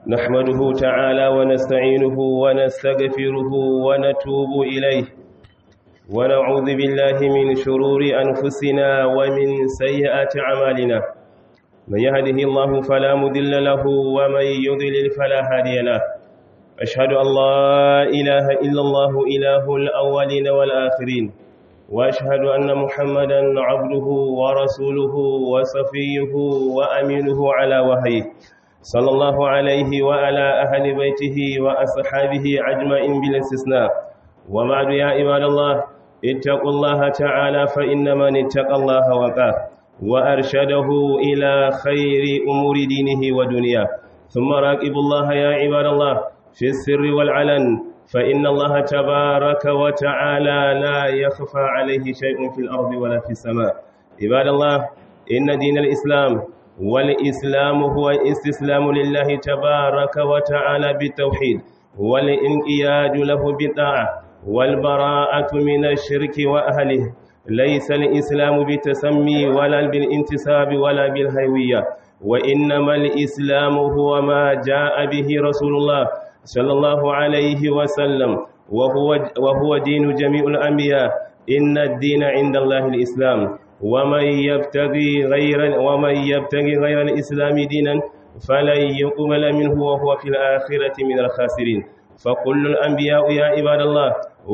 نحمده تعالى ونستعينه ونستغفره ونتوب إليه ونعوذ بالله من شرور أنفسنا ومن سيئات أعمالنا من يهده الله فلا مضل له ومن يضلل فلا هادي له أشهد أن لا إله إلا الله إله الأولين والآخرين وأشهد أن محمدا عبده ورسوله وصفيه وأمينه على وحيه صلى الله عليه وعلى أهل بيته وأصحابه أجمعين بلا استثناء وبعد يا عباد الله اتقوا الله تعالى فإن من اتقى الله وقاه وأرشده إلى خير أمور دينه ودنياه ثم راقبوا الله يا عباد الله في السر والعلن فإن الله تبارك وتعالى لا يخفى عليه شيء في الأرض ولا في السماء عباد الله إن دين الإسلام والإسلام هو الاستسلام لله تبارك وتعالى بالتوحيد والانقياد له بالطاعة والبراءة من الشرك وأهله ليس الإسلام بالتسمي ولا بالانتساب ولا بالهوية وإنما الإسلام هو ما جاء به رسول الله صلى الله عليه وسلم وهو, وهو دين جميع الأنبياء إن الدين عند الله الإسلام ومن يبتغي غير ومن يبتغي غير الإسلام دينا فلن يقبل منه وهو في الآخرة من الخاسرين فكل الأنبياء يا عباد الله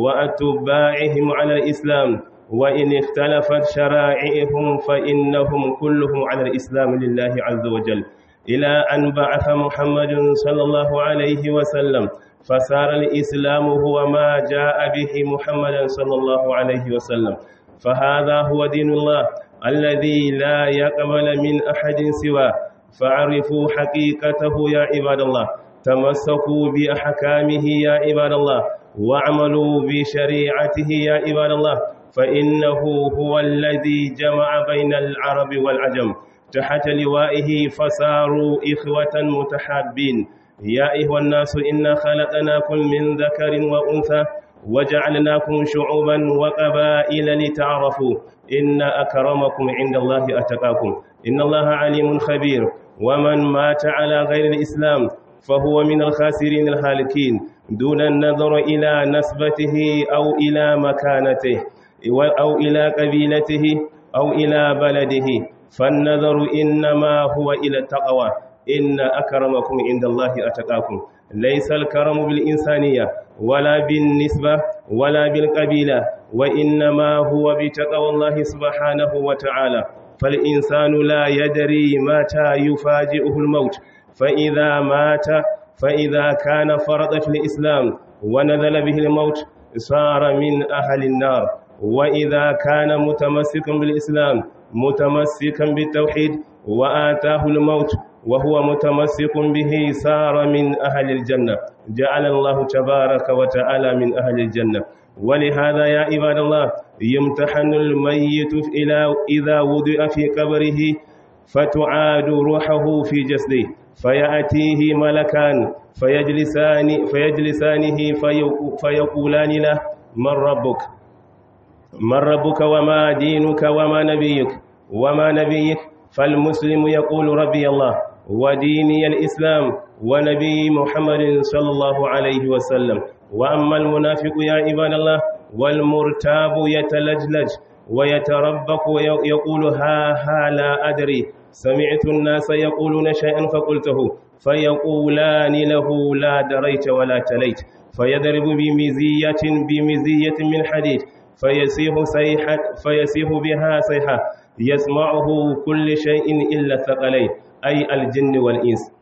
وأتباعهم على الإسلام وإن اختلفت شرائعهم فإنهم كلهم على الإسلام لله عز وجل إلى أن بعث محمد صلى الله عليه وسلم فصار الإسلام هو ما جاء به محمد صلى الله عليه وسلم فهذا هو دين الله الذي لا يقبل من أحد سواه فعرفوا حقيقته يا عباد الله تمسكوا بأحكامه يا عباد الله واعملوا بشريعته يا عباد الله فإنه هو الذي جمع بين العرب والعجم تحت لوائه فصاروا إخوة متحابين يا أيها الناس إنا خلقناكم من ذكر وأنثى وجعلناكم شعوبا وقبائل لتعرفوا إن أكرمكم عند الله أتقاكم إن الله عليم خبير ومن مات على غير الإسلام فهو من الخاسرين الهالكين دون النظر إلى نسبته أو إلى مكانته أو إلى قبيلته أو إلى بلده فالنظر إنما هو إلى التقوى إن أكرمكم عند الله أتقاكم ليس الكرم بالإنسانية ولا بالنسبة ولا بالقبيلة وإنما هو بتقوى الله سبحانه وتعالى فالإنسان لا يدري متى يفاجئه الموت فإذا مات فإذا كان فرض في الإسلام ونزل به الموت صار من أهل النار وإذا كان متمسكا بالإسلام متمسكا بالتوحيد وآتاه الموت وهو متمسك به صار من أهل الجنة جعل الله تبارك وتعالى من أهل الجنة ولهذا يا عباد الله يمتحن الميت إذا وضع في قبره فتعاد روحه في جسده فيأتيه ملكان فيجلسان فيجلسانه فيقولان له من ربك من ربك وما دينك وما نبيك وما نبيك فالمسلم يقول ربي الله وديني الإسلام ونبي محمد صلى الله عليه وسلم وأما المنافق يا عباد الله والمرتاب يتلجلج ويتربك ويقول ها ها لا أدري سمعت الناس يقولون شيئا فقلته فيقولان له لا دريت ولا تليت فيضرب بمزية بمزية من حديد فيسيح صيحة فيسيح بها صيحة يسمعه كل شيء إلا الثقلين أي الجن والإنس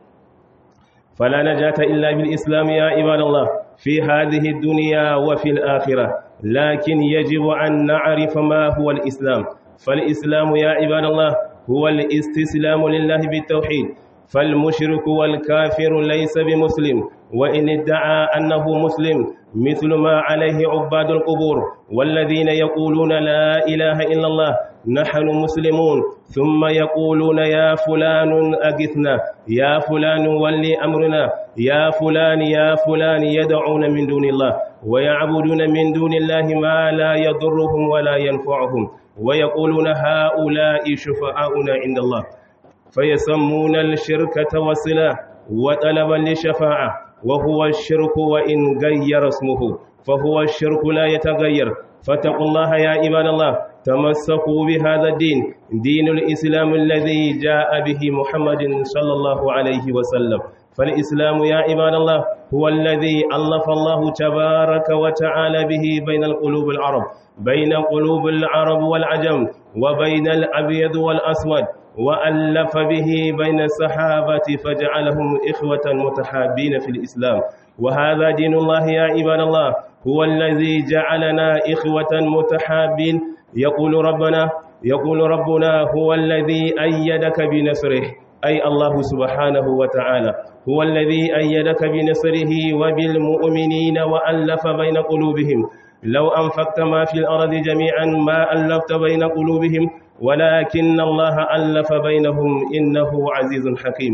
فلا نجاة إلا بالإسلام يا عباد الله في هذه الدنيا وفي الآخرة لكن يجب أن نعرف ما هو الإسلام فالإسلام يا عباد الله هو الاستسلام لله بالتوحيد فالمشرك والكافر ليس بمسلم وإن ادعى أنه مسلم مثل ما عليه عباد القبور والذين يقولون لا إله إلا الله نحن مسلمون ثم يقولون يا فلان أغثنا يا فلان ولي أمرنا يا فلان يا فلان يدعون من دون الله ويعبدون من دون الله ما لا يضرهم ولا ينفعهم ويقولون هؤلاء شفعاؤنا عند الله فيسمون الشركة والصلاة وطلبا للشفاعة وهو الشرك وإن غير اسمه فهو الشرك لا يتغير فاتقوا الله يا عباد الله تمسكوا بهذا الدين دين الإسلام الذي جاء به محمد صلى الله عليه وسلم فالإسلام يا عباد الله هو الذي ألف الله تبارك وتعالى به بين القلوب العرب بين قلوب العرب والعجم وبين الأبيض والأسود وألف به بين الصحابة فجعلهم إخوة متحابين في الإسلام وهذا دين الله يا عباد الله هو الذي جعلنا إخوة متحابين يقول ربنا يقول ربنا هو الذي أيدك بنصره أي الله سبحانه وتعالى هو الذي أيدك بنصره وبالمؤمنين وألف بين قلوبهم لو أنفقت ما في الأرض جميعا ما ألفت بين قلوبهم ولكن الله ألف بينهم إنه عزيز حكيم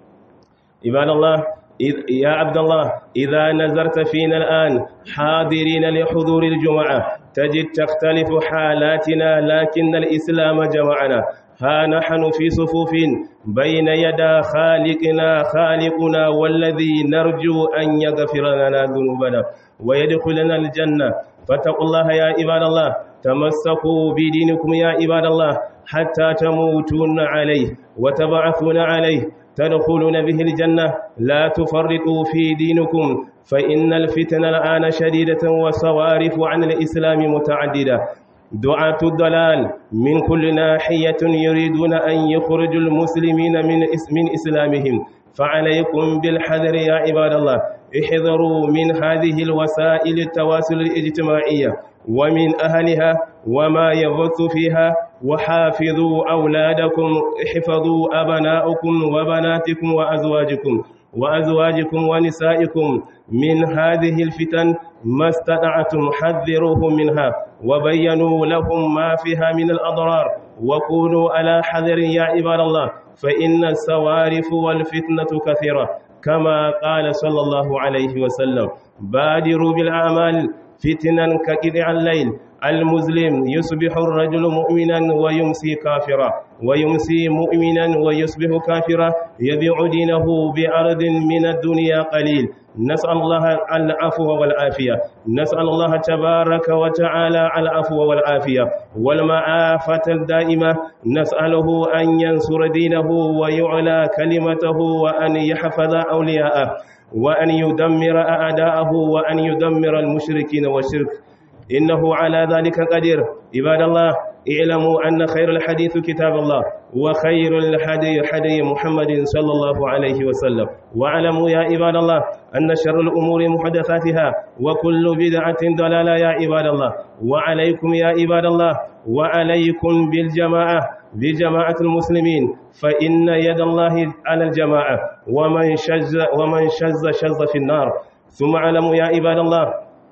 عباد الله يا عبد الله إذا نظرت فينا الآن حاضرين لحضور الجمعة تجد تختلف حالاتنا لكن الإسلام جمعنا ها نحن في صفوف بين يدا خالقنا خالقنا والذي نرجو أن يغفر لنا ذنوبنا ويدخلنا الجنة فاتقوا الله يا عباد الله تمسكوا بدينكم يا عباد الله حتى تموتون عليه وتبعثون عليه تدخلون به الجنة لا تفرقوا في دينكم فإن الفتن الآن شديدة وصوارف عن الإسلام متعددة دعاة الضلال من كل ناحية يريدون أن يخرجوا المسلمين من من إسلامهم فعليكم بالحذر يا عباد الله احذروا من هذه الوسائل التواصل الاجتماعية ومن أهلها وما يبث فيها وحافظوا أولادكم احفظوا أبناءكم وبناتكم وأزواجكم وأزواجكم ونسائكم من هذه الفتن ما استطعتم حذروهم منها وبينوا لهم ما فيها من الأضرار وكونوا على حذر يا عباد الله فإن السوارف والفتنة كثيرة كما قال صلى الله عليه وسلم بادروا بالأعمال فتنا كقطع الليل المسلم يصبح الرجل مؤمنا ويمسي كافرا ويمسي مؤمنا ويصبح كافرا يبيع دينه بعرض من الدنيا قليل نسأل الله العفو والعافية نسأل الله تبارك وتعالى العفو والعافية والمعافة الدائمة نسأله أن ينصر دينه ويعلى كلمته وأن يحفظ أولياءه وأن يدمر أعداءه وأن يدمر المشركين والشرك إنه على ذلك قدير عباد الله اعلموا أن خير الحديث كتاب الله وخير الحدي حدي محمد صلى الله عليه وسلم واعلموا يا عباد الله أن شر الأمور محدثاتها وكل بدعة ضلالة يا عباد الله وعليكم يا عباد الله وعليكم بالجماعة بجماعة المسلمين فإن يد الله على الجماعة ومن شز ومن شز شز في النار ثم اعلموا يا عباد الله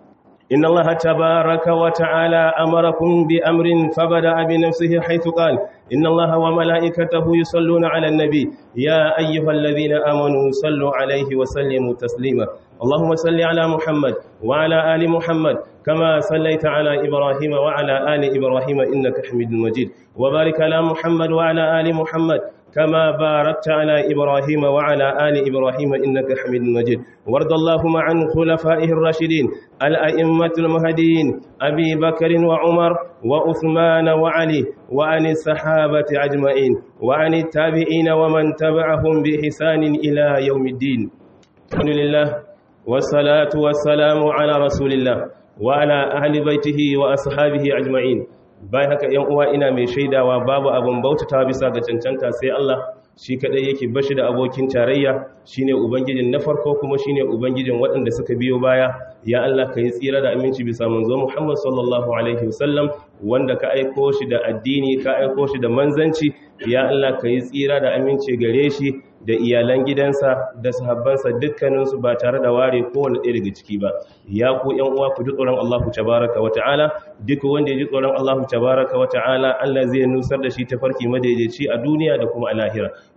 إن الله تبارك وتعالى أمركم بأمر فبدأ بنفسه حيث قال إن الله وملائكته يصلون على النبي يا أيها الذين آمنوا صلوا عليه وسلموا تسليما اللهم صل على محمد وعلى آل محمد كما صليت على إبراهيم وعلى آل إبراهيم إنك حميد مجيد وبارك على محمد وعلى آل محمد كما باركت على إبراهيم وعلى آل إبراهيم إنك حميد مجيد وارض اللهم عن خلفائه الراشدين الأئمة المهديين أبي بكر وعمر وعثمان وعلي وعن الصحابة أجمعين وعن التابعين ومن تبعهم بإحسان إلى يوم الدين الحمد لله والصلاة والسلام على رسول الله وعلى أهل بيته وأصحابه أجمعين bayan haka ‘yan uwa ina mai shaidawa babu abin bautata bisa ga cancanta sai Allah shi kaɗai yake bashi da abokin tarayya shine ubangijin na farko kuma shine ubangijin waɗanda suka biyo baya ya Allah ka yi tsira da aminci bisa manzo Muhammad sallallahu alaihi wasallam wanda ka aiko shi da addini ka aiko shi da manzanci ya Allah ka yi tsira da aminci gare shi da iyalan gidansa da sahabbansa dukkaninsu ba tare da ware kowane ɗaya daga ciki ba ya ku ƴan uwa ku ji tsoron Allahu tabaraka wa ta'ala duk wanda ya ji tsoron Allahu tabaraka wa ta'ala Allah zai nusar da shi ta farki madaidaici a duniya da kuma a lahira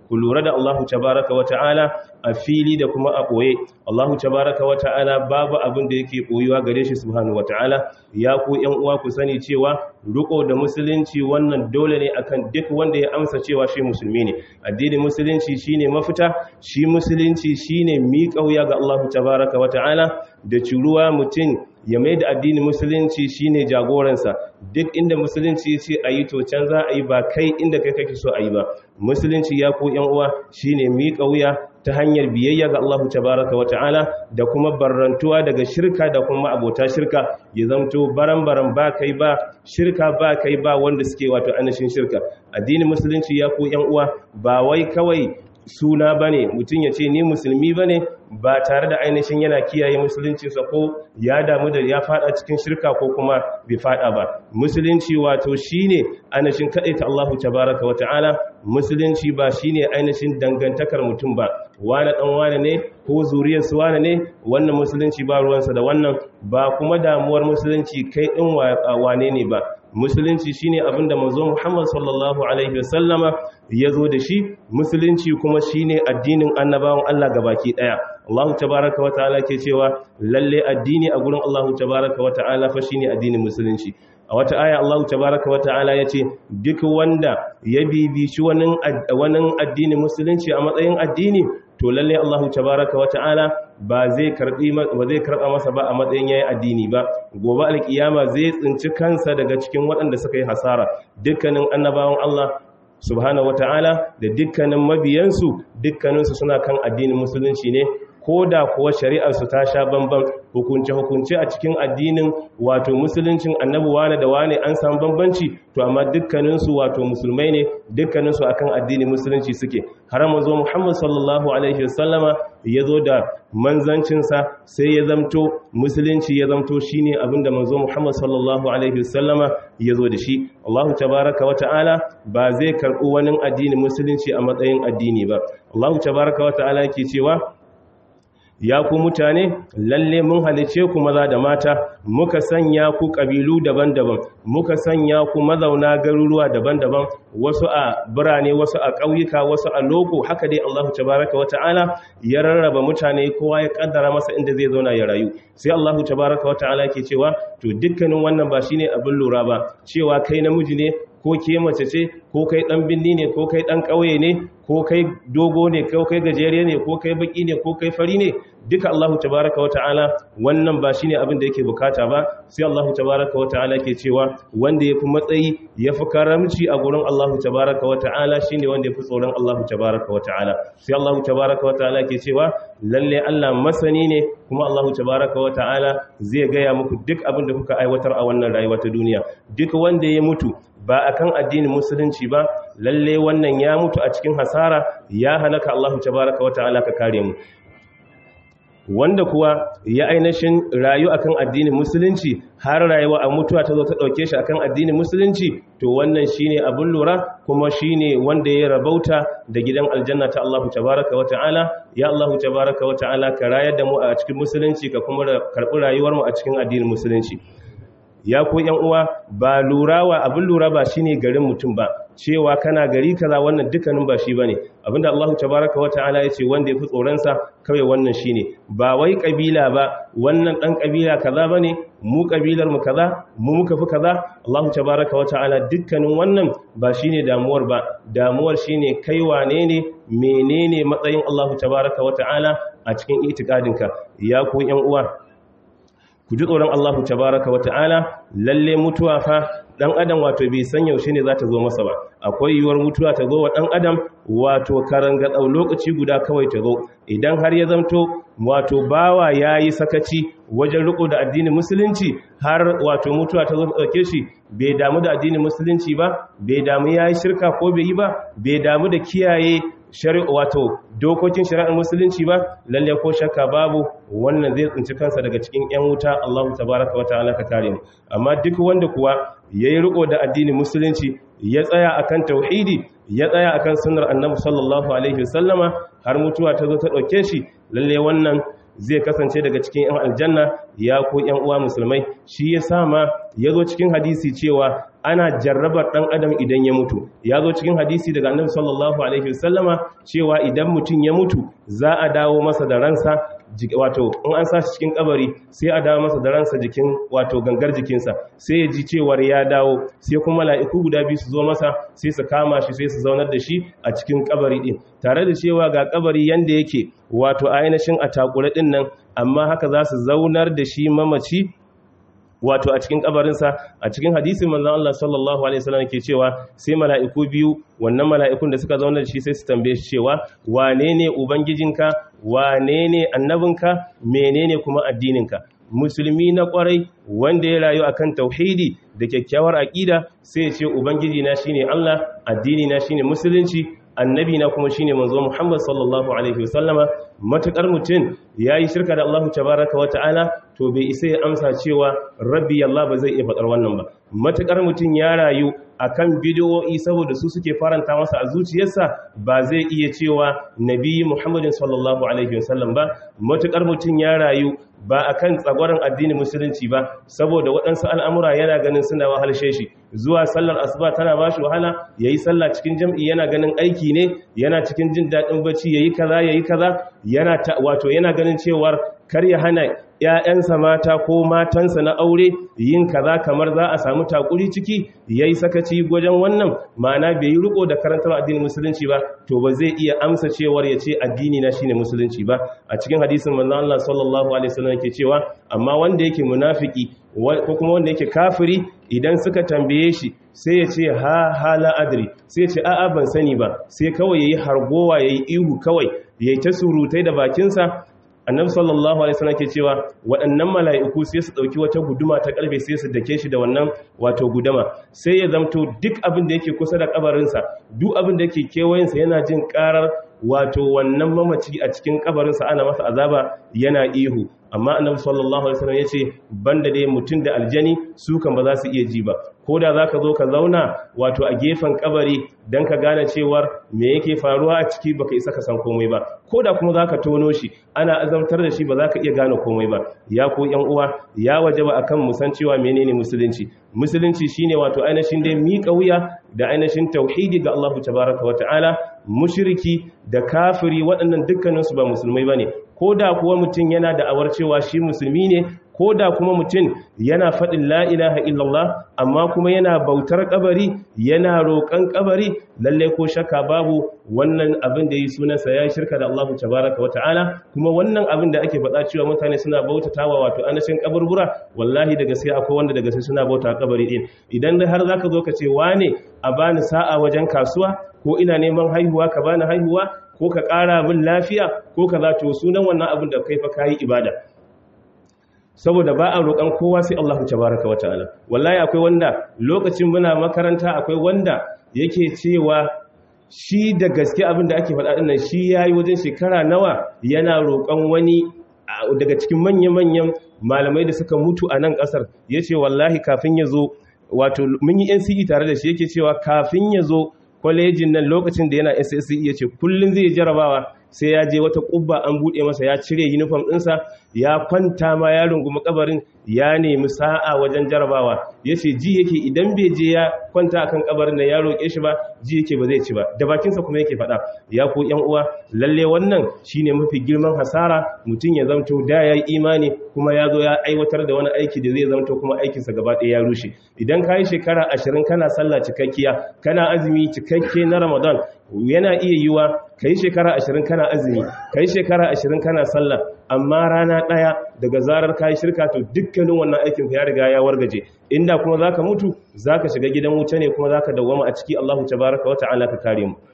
ku lura da Allahu tabaraka wa ta'ala a fili da kuma a ɓoye Allahu tabaraka wa ta'ala babu abin da yake ɓoyuwa gare shi subhanahu wa ta'ala ya ku ƴan uwa ku sani cewa riko da musulunci wannan dole ne akan duk wanda ya amsa cewa shi musulmi ne addinin musulunci shine mafita shi musulunci shine miƙa wuya ga Allahu tabaraka wa ta'ala da ciruwa mutum ya mai da addinin musulunci shine jagoransa duk inda musulunci ya ce a yi to can za a yi ba kai inda kai kake so a yi ba musulunci ya ko yan uwa shine miƙa wuya ta hanyar biyayya ga Allah tabaraka wa ta'ala da kuma barrantuwa daga shirka da kuma abota shirka ya zamto baran-baran ba kai ba shirka ba kai ba wanda suke wato anashin shirka addinin musulunci ya ko yan uwa ba wai kawai suna bane mutum ya ce ni musulmi bane ba tare da ainihin yana kiyaye musuluncinsa ko ya damu da ya fada cikin shirka ko kuma bai fada ba musulunci wato shine ainihin ta Allahu tabaraka wa ta'ala musulunci ba shine ainihin dangantakar mutum ba wane dan wane ne ko zuriyarsu wane ne wannan musulunci ba ruwansa da wannan ba kuma damuwar musulunci kai din wane ne ba musulunci shine abinda manzo Muhammad sallallahu alaihi wasallama yazo da shi musulunci kuma shine addinin annabawan Allah gabaki daya Allah tabaaraka wa ta'ala ke cewa lalle addini a gurin Allah tabaaraka wa ta'ala fa shine addinin musulunci a wata aya Allah tabaaraka wa ta'ala yace duk wanda ya bibici wannan addinin musulunci a matsayin addini to lalle Allah tabaaraka wa ta'ala ba zai karbi ba zai karba masa ba a matsayin yayi addini ba gobe alkiyama zai tsinci kansa daga cikin waɗanda suka yi hasara dukkanin annabawan Allah subhanahu wataala da dukkanin mabiyansu dukkaninsu suna kan addinin musulunci ne ko da kuwa shari'arsu ta sha bambam hukunce-hukunce a cikin addinin wato musuluncin annabi wane da wane an samu bambanci to amma dukkaninsu wato musulmai ne dukkaninsu akan addinin musulunci suke har mazo muhammad sallallahu alaihi wasallama ya zo da manzancinsa sai ya zamto musulunci ya zamto shine abinda manzo muhammad sallallahu alaihi wasallama ya zo da shi allahu tabaraka wa ta'ala ba zai karɓi wani addinin musulunci a matsayin addini ba allahu tabaraka wa ta'ala yake cewa ya ku mutane lalle mun halice ku maza da mata muka sanya ku kabilu daban-daban muka sanya ku mazauna garuruwa daban-daban wasu a birane wasu a ƙauyuka wasu a loko haka dai Allahu tabaraka wata'ala ya rarraba mutane kowa ya kaddara masa inda zai zauna ya rayu sai Allahu tabaraka wata'ala ke cewa to dukkanin wannan ba shine abin lura ba cewa kai namiji ne ko ke mace ce ko kai dan binni ne ko kai dan ƙauye ne ko kai dogo ne ko kai gajere ne ko kai baki ne ko kai fari ne duka Allahu tabaraka wa ta'ala wannan ba shine abin da yake bukata ba sai Allahu tabaraka wa ta'ala ke cewa wanda yafi matsayi yafi karamci a gurin Allahu tabaraka wa ta'ala shine wanda yafi tsoron Allahu tabaraka wa ta'ala sai Allahu tabaraka wa ta'ala ke cewa lalle Allah masani ne kuma Allahu tabaraka wa ta'ala zai gaya muku duk abin da kuka aiwatar a wannan rayuwa ta duniya duk wanda ya mutu ba akan addinin musulunci ba lalle wannan ya mutu a cikin hasara ya halaka Allahu tabaraka wa ta'ala ka kare mu wanda kuwa ya ainihin rayu akan addinin musulunci har rayuwa a mutuwa ta zo ta dauke shi akan addinin musulunci to wannan shine abin lura kuma shine wanda ya rabauta da gidan aljanna ta Allahu tabaraka wa ta'ala ya Allahu tabaraka wa ta'ala ka rayar da mu a cikin musulunci ka kuma karbi rayuwar mu a cikin addinin musulunci ya ko yan uwa ba lurawa abin lura ba shine garin mutum ba cewa kana gari kaza wannan dukkanin ba shi bane abinda Allah tabaaraka wa ta'ala yace wanda yafi tsoron sa kawai wannan shine ba wai kabila ba wannan dan kabila kaza bane mu kabilar mu kaza mu muka fi kaza Allah tabaaraka wa ta'ala dukkanin wannan ba shine damuwar ba damuwar shine kai wane ne menene matsayin Allah tabaaraka wa ta'ala a cikin itikadinka ya ku yan uwa ku ji tsoron Allahu tabaraka wa ta'ala lalle mutuwa fa dan adam wato bai san yaushe ne za ta zo masa ba akwai yiwuwar mutuwa ta zo wa dan adam wato karanga dau lokaci guda kawai ta zo idan har ya zamto wato bawa yayi sakaci wajen riko da addinin musulunci har wato mutuwa ta zo ta dauke shi bai damu da addinin musulunci ba bai damu yayi shirka ko bai yi ba bai damu da kiyaye shari'a wato dokokin shari'ar musulunci ba lalle ko shakka babu wannan zai tsinci kansa daga cikin yan wuta Allahu tabaraka wataala ka kare mu amma duk wanda kuwa yayi riko da addinin musulunci ya tsaya akan tauhidi ya tsaya akan sunnar annabi sallallahu alaihi wasallama har mutuwa ta zo ta dauke shi lalle wannan zai kasance daga cikin yan aljanna ya ko yan uwa musulmai shi ya sa ma ya zo cikin hadisi cewa ana jarrabar dan adam idan ya mutu ya zo cikin hadisi daga annabi sallallahu alaihi wasallama cewa idan mutum ya mutu za a dawo masa da ransa wato in an sa shi cikin kabari sai a dawo masa da ransa jikin wato gangar jikinsa sai ya ji cewar ya dawo sai kuma mala'iku guda biyu su zo masa sai su kama shi sai su zaunar da shi a cikin kabari din tare da cewa ga kabari yanda yake wato ainihin a takure din nan amma haka za su zaunar da shi mamaci wato a cikin kabarinsa a cikin hadisin manzon Allah sallallahu alaihi wasallam ke cewa sai mala'iku biyu wannan mala'ikun da suka zauna da shi sai su tambaye shi cewa wane ne ubangijinka wane ne annabinka menene kuma addininka musulmi na kwarai wanda ya rayu akan tauhidi da kyakkyawar aqida sai ya ce ubangiji na shine Allah addini na shine musulunci annabi na kuma shine manzo Muhammad sallallahu alaihi wasallama matakar mutum yayi shirka da Allah tabaaraka wata'ala to bai isa ya amsa cewa rabbi Allah ba zai iya fadar wannan ba matakar mutum ya rayu akan bidiyoyi saboda su suke faranta masa a zuciyarsa ba zai iya cewa nabi Muhammadin sallallahu alaihi wasallam ba matakar mutum ya rayu ba akan tsagwaron addinin musulunci ba saboda waɗansu al'amura yana ganin suna wahalshe shi zuwa sallar asuba tana ba shi wahala yayi sallah cikin jam'i yana ganin aiki ne yana cikin jin daɗin bacci yayi kaza yayi kaza yana wato yana ganin cewar kar ya hana ‘ya'yansa mata ko matansa na aure yin kaza kamar za a samu takuri ciki ya yi sakaci wajen wannan ma'ana bai yi riko da karantar addinin musulunci ba to ba zai iya amsa cewar ya ce addini na shine musulunci ba a cikin hadisin manzon Allah sallallahu alaihi wasallam yake cewa amma wanda yake munafiki ko kuma wanda yake kafiri idan suka tambaye shi sai ya ce ha hala adri sai ya ce a'a ban sani ba sai kawai yayi hargowa yayi ihu kawai yayi ta surutai da bakinsa annabi sallallahu alaihi wasallam ke cewa waɗannan mala'iku sai su dauki wata guduma ta karfe sai su dake shi da wannan wato guduma sai ya zamto duk abin da yake kusa da kabarinsa duk abin da yake kewayensa yana jin karar wato wannan mamaci a cikin kabarinsa ana masa azaba yana ihu amma annabi sallallahu alaihi wasallam yace banda dai mutum da aljani su kan ba za su iya ji ba ko da zaka zo ka zauna wato a gefen kabari dan ka gane cewar me yake faruwa a ciki baka isa ka san komai ba ko da kuma zaka tono shi ana azamtar da shi ba zaka iya gane komai ba ya ko yan uwa ya wajaba akan mu san cewa menene musulunci musulunci shine wato ainihin dai miƙa wuya da ainihin tauhidi ga Allah tabaraka wa ta'ala mushriki da kafiri waɗannan dukkaninsu ba musulmai bane ko da kuwa mutum yana da awar cewa shi musulmi ne ko da kuma mutum yana faɗin la ilaha illallah amma kuma yana bautar kabari yana roƙon kabari lalle ko shakka babu wannan abin da yi sunansa ya shirka da Allah tabaraka wa ta'ala kuma wannan abin da ake faɗa cewa mutane suna bautatawa wato anashin kaburbura wallahi daga sai akwai wanda daga sai suna bauta kabari din idan dai har zaka zo ka ce wane a bani sa'a wajen kasuwa ko ina neman haihuwa ka bani haihuwa ko ka ƙara bin lafiya ko ka za to sunan wannan abin da kai fa kayi ibada saboda ba a roƙon kowa sai Allah tabaraka wata'ala wallahi akwai wanda lokacin muna makaranta akwai wanda yake cewa shi da gaske abin da ake faɗa ɗin nan shi yayi wajen shekara nawa yana roƙon wani daga cikin manya-manyan malamai da suka mutu a nan ƙasar yace wallahi kafin ya zo wato mun yi NCE tare da shi yake cewa kafin ya zo kwalejin nan lokacin da yana SSC ya ce kullum zai jarabawa sai ya je wata kubba an buɗe masa ya cire uniform ɗinsa ya kwanta ma ya rungumi kabarin ya nemi sa'a wajen jarabawa ya ce ji yake idan bai je ya kwanta akan kabarin da ya roƙe shi ba ji yake ba zai ci ba da bakinsa kuma yake faɗa ya ko yan uwa lalle wannan shine mafi girman hasara mutum ya zamto da ya yi imani kuma ya zo ya aiwatar da wani aiki da zai zamto kuma aikinsa gaba ɗaya ya rushe idan ka yi shekara ashirin kana sallah cikakkiya kana azumi cikakke na ramadan yana iya yiwa ka yi shekara ashirin kana azumi ka yi shekara ashirin kana sallah amma rana ɗaya daga zarar ka yi shirka to dukkanin wannan aikin ya riga ya wargaje inda kuma za ka mutu za ka shiga gidan wuta ne kuma za ka dawwama a ciki allahu tabaraka wata ala ka kare mu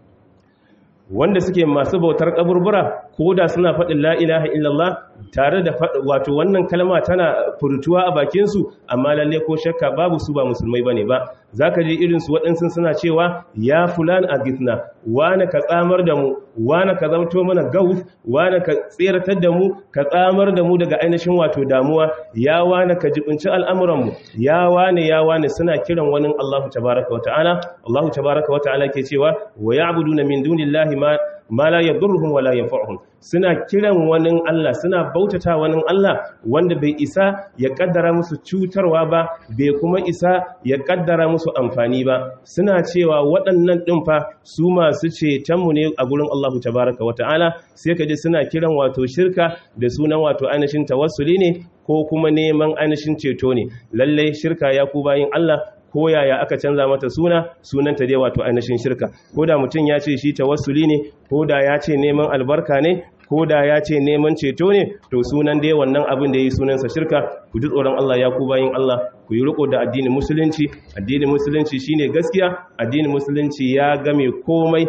wanda suke masu bautar kaburbura ko da suna faɗin la ilaha illallah tare da wato wannan kalma tana furtuwa a bakinsu amma lalle ko shakka babu su ba musulmai bane ba zaka je irin su waɗansu suna cewa ya fulan a gitna wane ka tsamar da mu wane ka zamto mana gaus wane ka tseratar da mu ka tsamar da mu daga ainihin wato damuwa ya wane ka jibinci al'amuran mu ya wane ya wane suna kiran wani Allah tabaraka wa ta'ala Allah tabaraka wa ta'ala ke cewa wa ya'buduna min dunillahi ma ma la yadurruhum wala yanfa'uhum suna kiran wani Allah suna bautata wani Allah wanda bai isa ya kaddara musu cutarwa ba bai kuma isa ya kaddara musu amfani ba suna cewa waɗannan ɗin fa su masu cetonmu ne a gurin Allah tabaraka wa ta'ala sai ka ji suna kiran wato shirka da sunan wato ainihin tawassuli ne ko kuma neman ainihin ceto ne lallai shirka ya ku bayin Allah ko yaya aka canza mata suna sunanta dai wato ainihin shirka ko da mutum ya ce shi tawassuli ne ko da ya ce neman albarka ne ko da ya ce neman ceto ne to sunan dai wannan abin da ya yi sunansa shirka ku ji tsoron Allah ya ku bayin Allah ku yi riko da addinin musulunci addinin musulunci shine gaskiya addinin musulunci ya game komai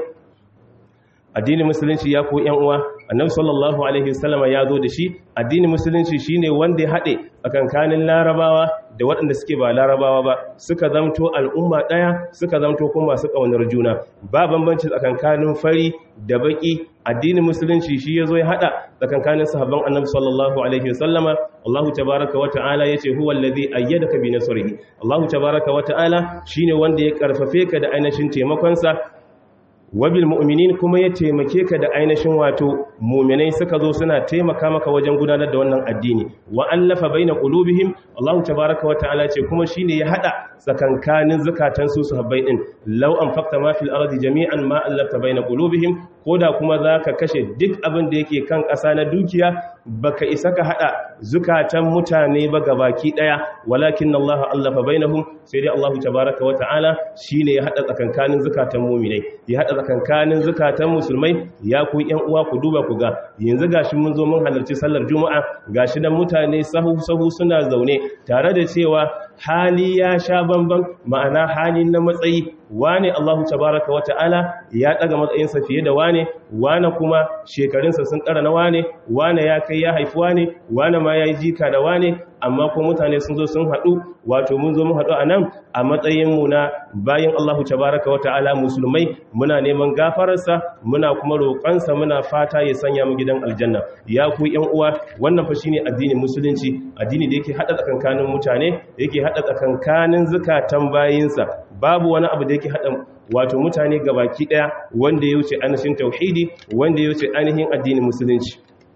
addinin musulunci ya ku yan uwa annabi sallallahu alaihi wasallama ya zo da shi addinin musulunci shine wanda ya haɗe tsakankanin larabawa da waɗanda suke ba larabawa ba suka zamto al'umma ɗaya suka zamto kuma masu ƙaunar juna ba bambanci tsakankanin fari da baƙi addinin musulunci shi ya zo ya haɗa tsakankanin sahabban annabi sallallahu alaihi wasallama Allahu tabaraka wa ta'ala yace huwa allazi ayyadaka bi nasrihi Allahu tabaraka wa ta'ala shine wanda ya karfafe ka da ainihin taimakon sa wabil mu'minin kuma ya taimake ka da ainihin wato mu'minai suka zo suna taimaka maka wajen gudanar da wannan addini wa allafa baina qulubihim Allah tabaaraka wa ta'ala ce kuma shine ya hada tsakankanin zakatan su sahabbai din law anfaqta ma fil ardi jami'an ma allafta baina qulubihim koda kuma zaka kashe duk abin da yake kan ƙasa na dukiya baka isa ka hada zukatan mutane ba gabaki daya walakin Allah allafa bainahum sai dai Allah tabaaraka wa ta'ala shine ya hada tsakankanin zakatan mu'minai ya hada tsakankanin zukatan musulmai ya ku yan uwa ku duba ku ga yanzu gashi mun zo mun halarci sallar juma'a gashi dan mutane sahu sahu suna zaune tare da cewa hali ya sha bamban ma'ana hali na matsayi wane Allahu tabaraka wa ta'ala ya daga matsayinsa fiye da wane wane kuma shekarunsa sun ƙara na wane wane ya kai ya haifi wane wane ma ya yi jika da wane amma ko mutane sun zo sun haɗu wato mun zo mun haɗu a nan a matsayinmu na bayan Allahu tabaraka wa ta'ala musulmai muna neman gafararsa muna kuma roƙonsa muna fata ya sanya mu gidan aljanna ya ku ƴan uwa wannan fa shine addinin musulunci addini da yake haɗa tsakankanin mutane yake haɗa tsakankanin zukatan bayinsa babu wani abu da yake haɗa wato mutane gabaki ɗaya wanda ya wuce ainihin tauhidi wanda ya wuce ainihin addinin musulunci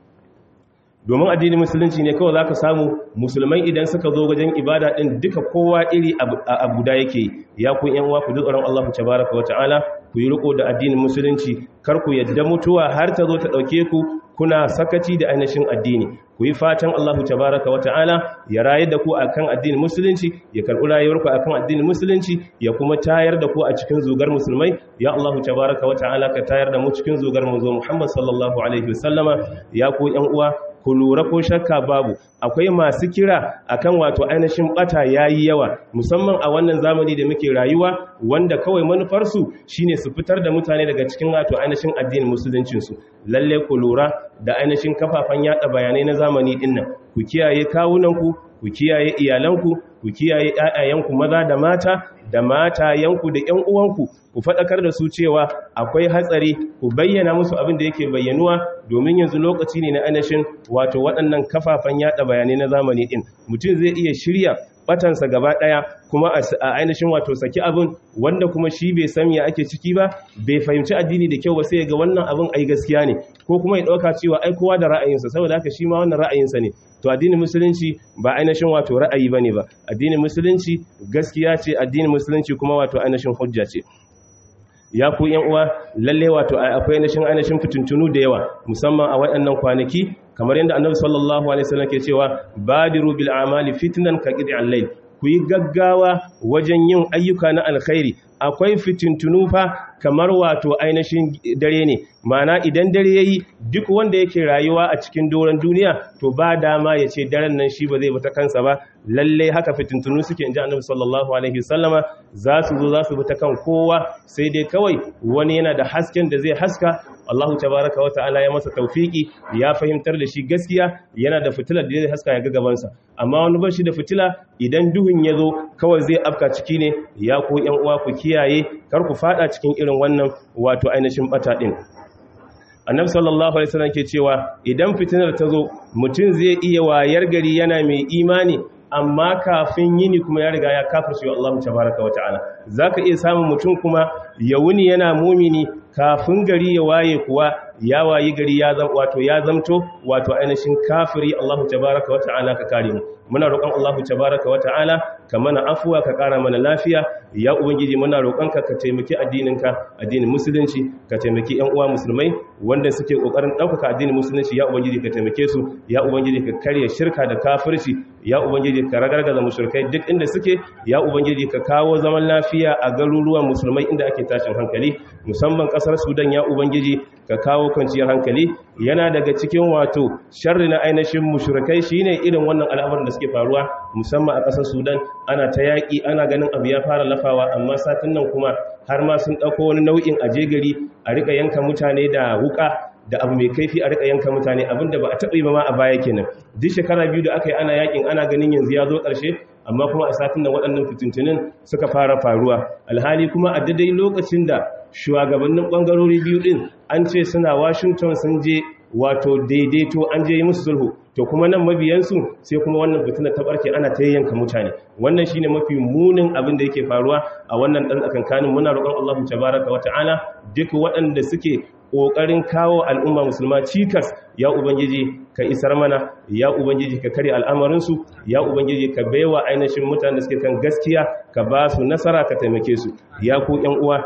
domin addinin musulunci ne kawai za ka samu musulmai idan suka zo wajen ibada ɗin duka kowa iri a guda yake ya kun yan wa ku ji tsoron Allah tabaraka wata'ala ku yi riko da addinin musulunci kar ku yadda mutuwa har ta zo ta ɗauke ku kuna sakaci da ainihin addini ku yi fatan Allah tabaraka wata'ala ya rayar da ku akan addinin musulunci ya karɓi rayuwarku akan addinin musulunci ya kuma tayar da ku a cikin zugar musulmai ya Allah tabaraka wata'ala ka tayar da mu cikin zugar mu zo Muhammad sallallahu alaihi wasallama ya ku yan uwa ku lura ko shakka babu akwai masu kira akan wato ainihin bata yayi yawa musamman a wannan zamani da muke rayuwa wanda kawai manufarsu shine su fitar da mutane daga cikin wato ainihin addinin musuluncin su lalle ku lura da ainihin kafafan yada bayanai na zamani dinnan ku kiyaye kawunanku ku kiyaye iyalanku ku kiyaye ƴaƴayenku maza da mata da matayenku da ƴan uwanku ku faɗakar da su cewa akwai hatsari ku bayyana musu abin da yake bayyanuwa domin yanzu lokaci ne na ainihin wato waɗannan kafafen yaɗa bayanai na zamani ɗin mutum zai iya shirya batansa gaba ɗaya kuma a ainihin wato saki abin wanda kuma shi bai san ya ake ciki ba bai fahimci addini da kyau ba sai ga wannan abin ai gaskiya ne ko kuma ya ɗauka cewa ai kowa da ra'ayinsa saboda haka shi ma wannan ra'ayinsa ne to addinin musulunci ba ainihin wato ra'ayi bane ba addinin musulunci gaskiya ce addinin musulunci kuma wato ainihin hujja ce ya ku yan uwa lalle wato akwai ainihin ainihin fitintunu da yawa musamman a waɗannan kwanaki kamar yadda annabi sallallahu alaihi wasallam ke cewa badiru bil amali fitnan ka qid'al layl ku yi gaggawa wajen yin ayyuka na alkhairi akwai fitintunu fa kamar wato ainihin dare ne mana idan dare yayi duk wanda yake rayuwa a cikin doron duniya to ba dama ya ce daren nan shi ba zai bata kansa ba lalle haka fitintunu suke inji annabi sallallahu alaihi wasallama za su zo za su bi ta kan kowa sai dai kawai wani yana da hasken da zai haska Allah tabaraka wa ta'ala ya masa taufiki ya fahimtar da shi gaskiya yana da fitilar da zai haska ya ga gabansa amma wani bashi da fitila idan duhun ya zo kawai zai afka ciki ne ya ko yan uwa ku kiyaye kar ku fada cikin irin wannan wato ainihin bata din annabi sallallahu alaihi wasallam ke cewa idan fitinar ta zo mutum zai iya wayar gari yana mai imani amma kafin yini kuma ya riga ya kafirce Allah tabaraka wa ta'ala zaka iya samun mutum kuma ya wuni yana mumini kafin gari ya waye kuwa ya wayi gari ya zam wato ya zamto wato ainihin kafiri Allah tabaraka wa ta'ala ka kare mu muna roƙon Allah tabaraka wa ta'ala ka mana afuwa ka ƙara mana lafiya ya ubangiji muna roƙon ka ka taimaki addininka addinin musulunci ka taimaki ƴan uwa musulmai wanda suke ƙoƙarin ɗaukaka addinin musulunci ya ubangiji ka taimake su ya ubangiji ka karya shirka da kafirci ya ubangiji ka ragargaza mushrikai duk inda suke ya ubangiji ka kawo zaman lafiya a garuruwan musulmai inda ake tashin hankali musamman ƙasar Sudan ya ubangiji ka kawo kwanciyar hankali yana daga cikin wato sharri na ainihin mushrikai shine irin wannan al'amarin da suke faruwa musamman a ƙasar Sudan ana ta yaƙi ana ganin abu ya fara lafawa amma satin nan kuma har ma sun ɗauko wani nau'in aje gari a rika yanka mutane da wuka da abu mai kaifi a rika yanka mutane abinda ba a taɓa yi ba ma a baya kenan duk shekara biyu da aka yi ana yaƙin ana ganin yanzu ya zo ƙarshe amma kuma a satin nan waɗannan fitintunin suka fara faruwa alhali kuma a daidai lokacin da shugabannin ɓangarori biyu ɗin an ce suna washington sun je wato daidaito an je musu sulhu to kuma nan mabiyansu sai kuma wannan fitina ta barke ana ta yanka mutane wannan shine mafi munin abin da yake faruwa a wannan dan tsakankanin muna roƙon Allah tabaraka wa ta'ala duk waɗanda suke ƙoƙarin kawo al'umma musulma cikas ya ubangiji ka isar mana ya ubangiji ka kare al'amarinsu ya ubangiji ka baiwa ainihin mutanen da suke kan gaskiya ka ba su nasara ka taimake su ya ku ƴan uwa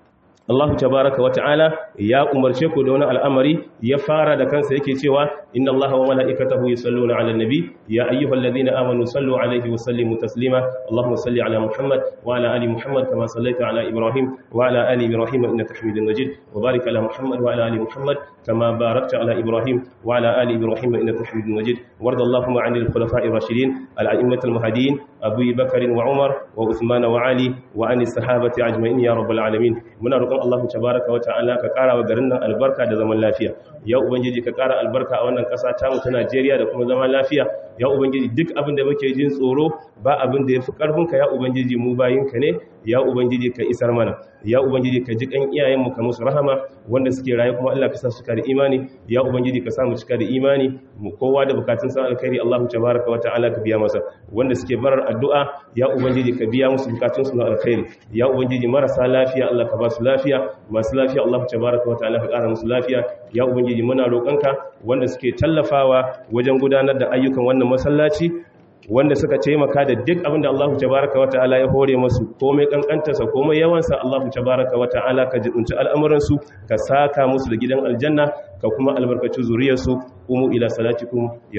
Allah tabaraka wa ta'ala ya umarce ku da wani al'amari ya fara da kansa yake cewa inna Allah wa mala'ikatahu yusalluna 'alan nabi ya ayyuhalladhina amanu sallu 'alaihi wa sallimu taslima Allahumma salli 'ala Muhammad wa 'ala ali Muhammad kama sallaita 'ala Ibrahim wa 'ala ali Ibrahim innaka Hamidum Majid wa barik 'ala Muhammad wa 'ala ali Muhammad kama barakta 'ala Ibrahim wa 'ala ali Ibrahim innaka Hamidum Majid warda Allahumma 'anil khulafa'ir rashidin al-a'immatil mahdiyyin Abu Bakr wa Umar wa Uthman wa Ali wa 'anis sahabati ajma'in ya rabbal alamin muna roƙon Allah tabaraka wa ta'ala ka ƙara wa garin nan albarka da zaman lafiya ya ubangiji ka ƙara albarka a wannan ƙasa ta mu ta Najeriya da kuma zaman lafiya ya ubangiji duk abin da muke jin tsoro ba abin da yafi karfin ka ya ubangiji mu bayinka ne ya ubangiji ka isar mana ya ubangiji ka ji kan iyayen mu ka musu rahama wanda suke raye kuma Allah ka sa su cika da imani ya ubangiji ka sa mu cika da imani mu kowa da bukatun sa alkhairi Allah tabaraka wa ta'ala ka biya masa wanda suke barar addu'a ya ubangiji ka biya musu bukatun su na alkhairi ya ubangiji marasa lafiya Allah ka ba su lafiya masu lafiya Allah tabaraka wa ta'ala ka kara musu lafiya ya ubangiji muna roƙonka wanda suke tallafawa wajen gudanar da ayyukan wannan masallaci wanda suka taimaka da duk abin da Allah tabaraka wa ta'ala ya hore masu komai kankantarsa komai yawansa Allah tabaraka wa ta'ala ka jibunci al'amuransu ka saka musu da gidan aljanna ka kuma albarkaci zuriyarsu umu ila salatikum